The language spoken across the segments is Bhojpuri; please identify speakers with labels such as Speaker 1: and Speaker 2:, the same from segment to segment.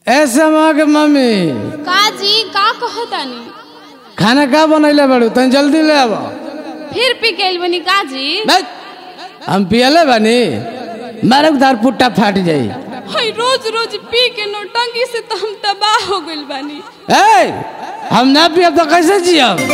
Speaker 1: ऐसे माँ के मम्मी
Speaker 2: का जी का कहतानी
Speaker 1: खाना का बनैले बाड़ू तनी जल्दी ले आब
Speaker 2: फिर पी गइल बनी का जी
Speaker 1: हम पियले बानी मारक दार पुट्टा फाट जाई
Speaker 2: हई रोज रोज पी के नौटंकी से तो हम तबाह हो गइल बानी
Speaker 1: ए हम ना पियब तो कैसे जियब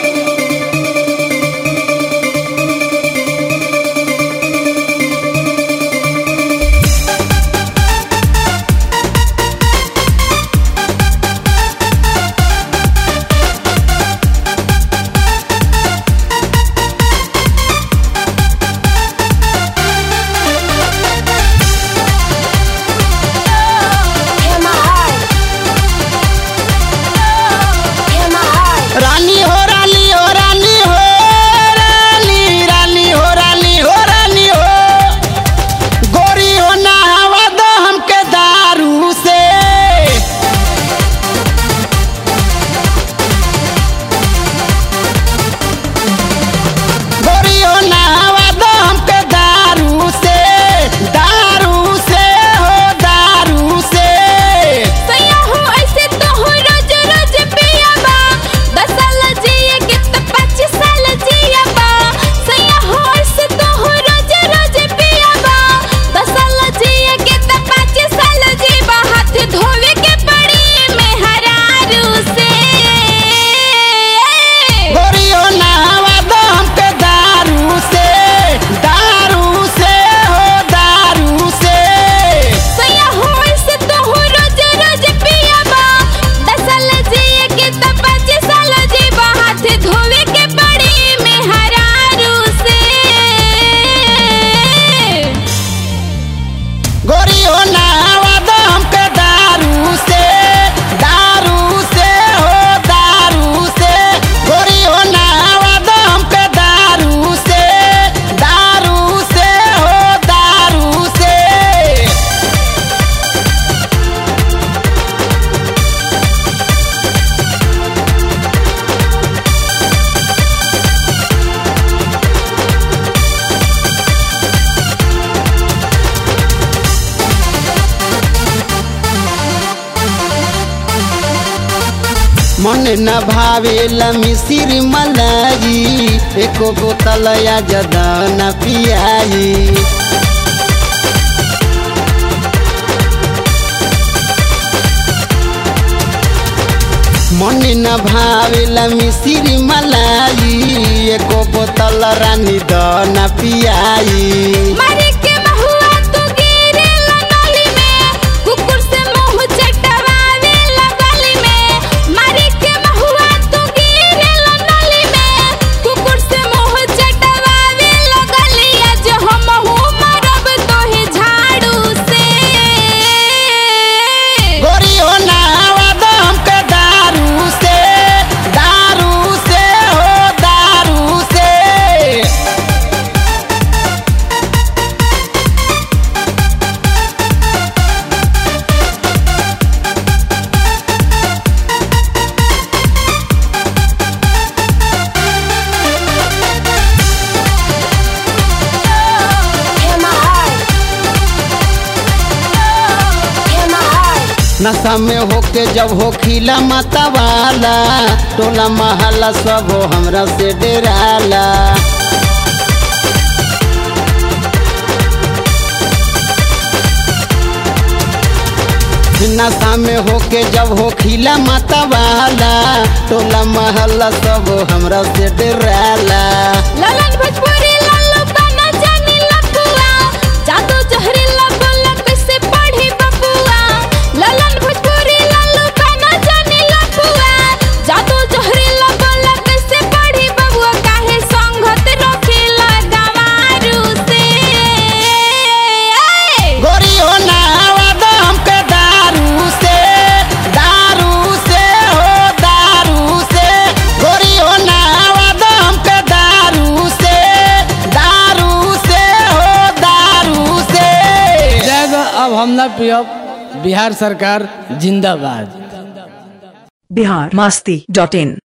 Speaker 3: रानी हो रानी हो रानी हो रानी रानी हो रानी हो रानी हो गोरी हो ना हवा दो हमके दारू से गोरी हो ना हवा दो हमके दारू से दारू से हो दारू से
Speaker 2: सैया हो ऐसे तो हो रोज रोज पियाबा दस साल जिए के तो पच्चीस साल जियाबा सैया हो ऐसे तो हो रोज रोज पियाबा दस साल जिए के तो पच्चीस साल जीबा हाथ धोवे के पड़ी में हरारू से
Speaker 3: गोरी हो ना हवा दो हमके दारू से दारू से हो दारू से
Speaker 2: सैया हो ऐसे तो हो रोज रोज पियाबा दस साल जिए के तो पच्चीस साल जीबा हाथ धोवे के पड़ी में हरारू से
Speaker 3: गोरी हो ना हवा दो हमके दारू से दारू से हो दारू से गोरी हो ना हवा दो हमके दारू से दारू से हो दारू से मन न भावेला मिसिर मलाई एको बोतल या जदा न पियाई मन न भावेला मिसिर मलाई एको बोतल रानी द न पियाई
Speaker 2: मारे के महुआ तू गिरे लगली में कुकुर से मुंह चटवावे लगली में मारे के महुआ तू गिरे लगली में कुकुर से मुंह चटवावे लगली आज हम हूँ मरब तोहे झाड़ू से
Speaker 3: गोरी हो ना हवा दो हमके दारू से दारू से हो दारू से नशा में होके जब हो खिला माता वाला टोला महला सब हो हमरा से डेराला नशा में होके जब हो खिला माता वाला टोला महला सब हो हमरा से डेराला
Speaker 2: ललन भोजपुरी लालू गाना जानी लपुआ जादू जहरीला बोला कैसे पढ़ी बबुआ ललन भोजपुरी लालू गाना जानी लपुआ जादू जहरीला बोला कैसे पढ़ी बबुआ काहे संगत रखेला गवारू से
Speaker 3: गोरी हो ना हवा दो हमके दारू से दारू से हो दारू से गोरी हो ना हवा दो हमके दारू से दारू से हो दारू से
Speaker 1: जाए दो, अब हम ना पियब बिहार सरकार जिंदाबाद
Speaker 4: बिहार मस्ती डॉट इन